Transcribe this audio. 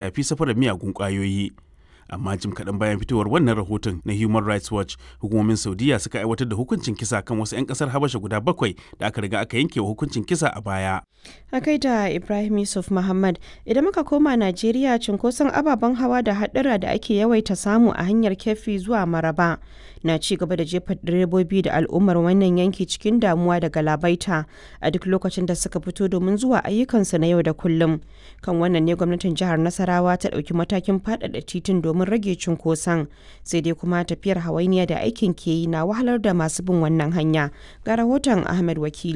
shafi safarar miyagun ƙwayoyi. amma jim kaɗan bayan fitowar wannan rahoton na human rights watch hukumomin saudiya suka aiwatar da hukuncin kisa kan wasu 'yan ƙasar habasha guda bakwai da aka riga aka yanke wa hukuncin kisa a baya a kai da ibrahim yusuf muhammad idan muka koma najeriya cunkoson ababen hawa da haɗura da ake yawaita samu a hanyar kefi zuwa maraba na ci gaba da jefa direbobi da al'ummar wannan yanki cikin damuwa da galabaita a duk lokacin da suka fito domin zuwa ayyukansu na yau da kullum kan wannan ne gwamnatin jihar nasarawa ta ɗauki matakin faɗaɗa titin domin rage cunkoson sai dai kuma tafiyar hawainiya da aikin ke yi na wahalar da masu bin wannan hanya ga rahoton ahmed wakili